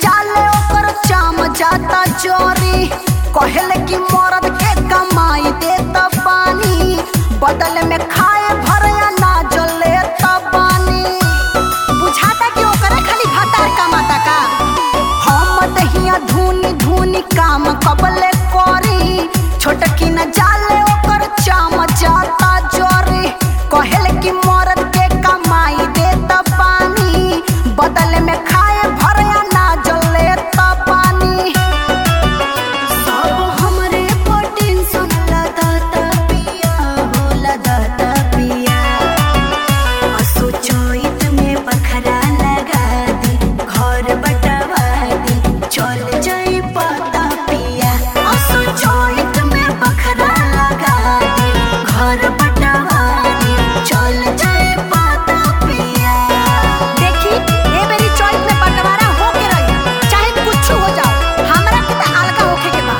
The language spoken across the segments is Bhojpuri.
जाले ओकर चाम जाता चोरी कहले कि मरद के कमाई देता पानी बदल में खाए भरया ना जले पानी बुझाता कि ओकरे खाली भातार कमाता का हम दहिया धुनी धुनी काम कबले करी छोटकी न जाले ओकर चाम जाता जोरी कहल कि मरद के कमाई देता पानी बदल में खाए भरया ना जले पानी सब हमरे पर टेंशन लदाता पिया हो लदाता पिया असो चोइत में बखरा लगा दी घर बटवा दी चल जाई पता पिया असो चोइत में बखरा लगा दी घर बटवा दी चल जाई पता पिया देखी ए बेरी चोइत में बंटवारा होके रही चाहे कुछ हो जाओ हमरा के त अलगा होखे के बा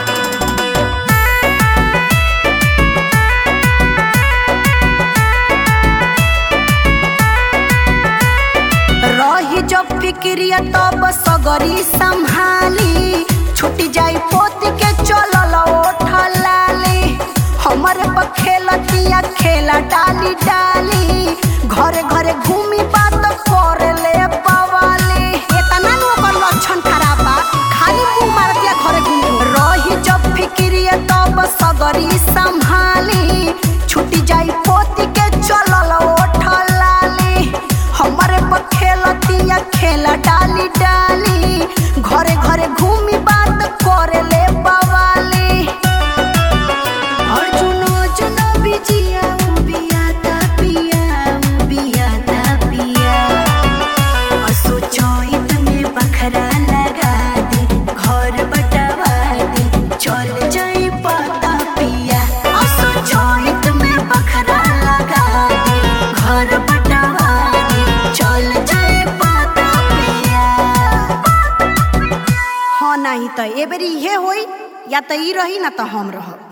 रही जब फिक्रिया तब सगरी संभाली छुटी जाई पोत के चलल ओठलाली हमरे पर खेलतिया खेला डाली डाली घरे घरे घूमी बात करे ले पवाली एतना नु ओकर लक्षण खराब बा खाली मुंह मारतिया घरे घूमी रही जब फिक्रिया तब सगरी संभाली छुटी जाई पोत के चलल ओठलाली हमरे पर खेलतिया खेला डाली डाली घरे घरे घूमी बात करे ले बवाली अर्जुन अर्जुन बिजिया बियाता पिया बियाता पिया असो चोइत में बखरा लगा दी घर बटवा दी चल जाई पता पिया असो चोइत में बखरा लगा दी घर बटवा दी चल जाई पता पिया हाँ नहीं तो ए बेरी इहे होई या तो ई रही ना तो हम रहब